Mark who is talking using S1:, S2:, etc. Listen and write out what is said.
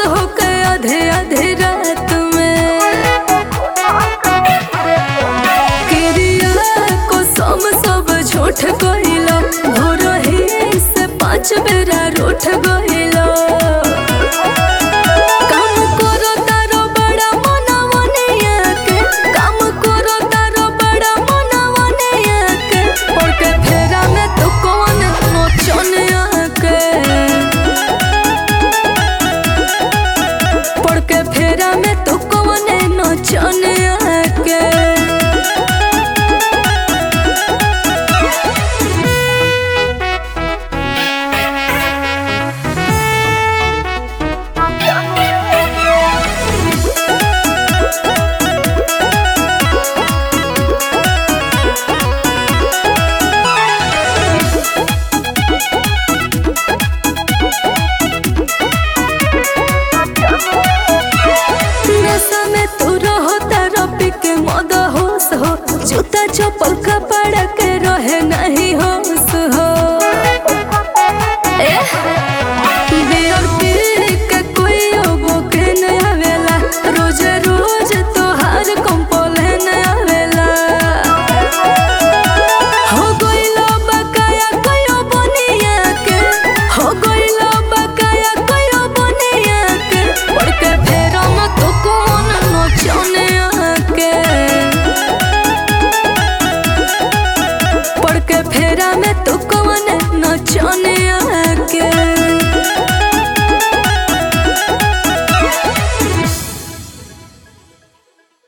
S1: होके आधे आधे रात में किरिया को सम सब झूठ गइलो भोरही से पाँच बेरा रूठ गइलो काम करो तारो बड़ा मनवनिया के काम करो तारो बड़ा मनवनिया के पड़के फेरा में तू कौन नोचनिया के पड़के फेरा में तू कौन नोचनिया के नशा में तू रहो तारा पी के मद होश हो जूता चप्पल